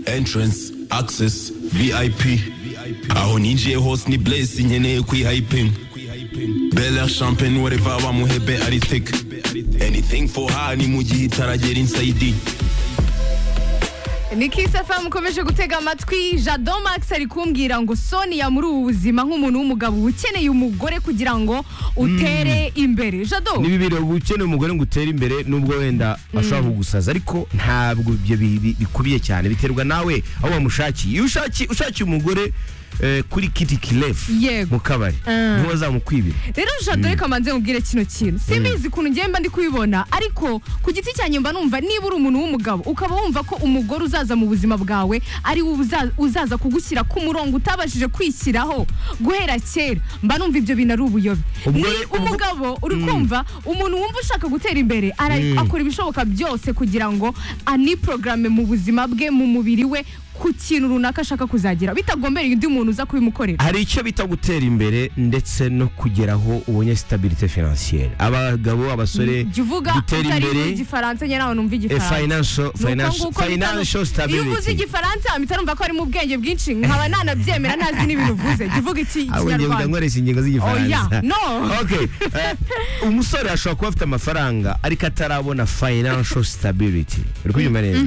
entrance access vip aho ninjiye hose ni blesi nkeneye kwihayipinga bela champagne whatever wamuhebe ari tek anything for her ni mu gihe itaragera inside ni kisafa mukomeje gutega amatwi jado max ari kumbwira ngo sonia muri ubu buzima nk'umuntu w'umugabo uba ukeneye umugore kugira ngo utere imbere jado ni bibiri uba ukeneye umugore ngo utere imbere nubwo wenda ashobora kugusaza ariko ntabwo ibyo bi- bi- bikubiye cyane biterwa nawe aho wamushakiye iyo ushakiye ushakiye umugore eh, kuri kiti kirefu Yego. mu kabari Mm. ntiwazamukwibira rero jado reka mbanze nkubwire kino kintu simbizi ukuntu ngiye mba ndi kubibona ariko ku giti cyanjye mba numva niba uri umuntu w'umugabo ukaba wumva ko umugore uzaza mu buzima bwawe ari we uza- uzaza kugushyira ku murongo utabashije kwishyiraho guhera kera mba numva ibyo bintu ari ubuyobe ni Ubwo- ubwo- umugabo uri kumva umuntu wumva ushaka gutera imbere ara- akora ibishoboka byose kugira ngo aniporogaramu mu buzima bwe mu mubiri we ku kintu runaka ashaka kuzagira bitagombereye undi muntu uza kubimukorera hari icyo bita gutera imbere ndetse no kugera aho ubonye sitabirite finansiyere abagabo abasore jya uvuga gutera utari mu imbere igifaransa njye nawe numva eh, igifaransa Ni financial uko financial nguko mpita nu- financial iyo uvuze stability igifaransa mpita numva ko harimo ubwenge bwinshi nkaba nanabyemera ntazi n'ibintu uvuze jya uvuga iki ahubwo njye ikinyarwanda nkoresha ingingo Oya, z'igifaransa no. okay eh, umusore ashobora kuba afite amafaranga ariko atarabona financial stability uri kubyumva neza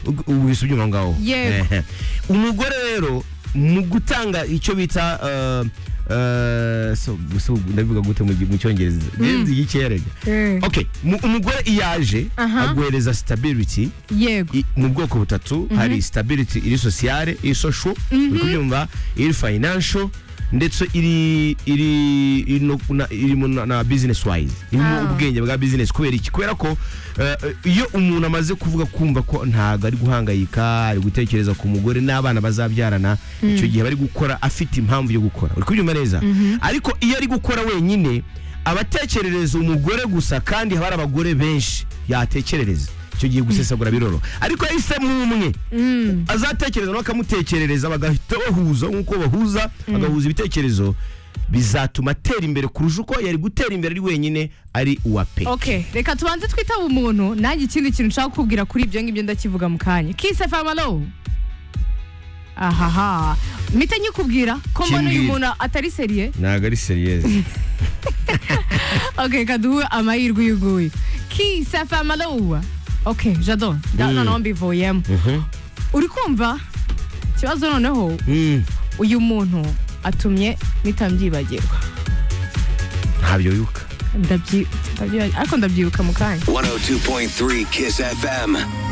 Ug- ubu bisa ubyumva ngaho Yego. Eh, eh. umugore rero mu gutanga icyo bita eh, eh, so- so- ndabivuga gute mu gi- mu cyongereza nzi yikerega Eh. okay mu- umugore iyaje Aha. aguhereza stability yego i- mu bwoko butatu hari stability iri sociale iri social uri kubyumva iri financial ndetse iri iri iri no- na- irimo na- na business wise irimo Ah. ubwenge bwa business kubera iki kubera ko eh, iyo umuntu amaze kuvuga kumva ko ntabwo ari guhangayika ari gutekereza ku mugore n'abana bazabyarana icyo gihe bari gukora afite impamvu yo gukora uri kubyumva neza ariko iyo ari gukora wenyine abatekerereza umugore gusa kandi haba hari abagore benshi yatekerereza icyo gihe gusesagura biroro ariko yahisemo umwe azatekereza nawe akamutekerereza bagahita bahuza nk'uko bahuza bagahuza ibitekerezo bizatuma atera imbere kurusha uko yari gutera imbere ari wenyine ari uwa pe okay reka tubanze twitaba umuntu nanjye ikindi kintu nshaka kukubwira kuri ibyo ngibyo ndakivuga mu kanya kise famalo ahaha mpita nyikubwira ko mbona uyu Kimbwira. muntu atari seriye ntabwo ari seriyeze okay reka duhe amahirwe uyuguyu kise famalo okay jado nda- noneho mbivuyemo uri kumva ikibazo noneho uyu muntu atumye nitabyibagirwa ntabyo wibuka Ndabyi- ndabyibagirwa ariko ndabyibuka mu kanya 102.3 Kiss FM.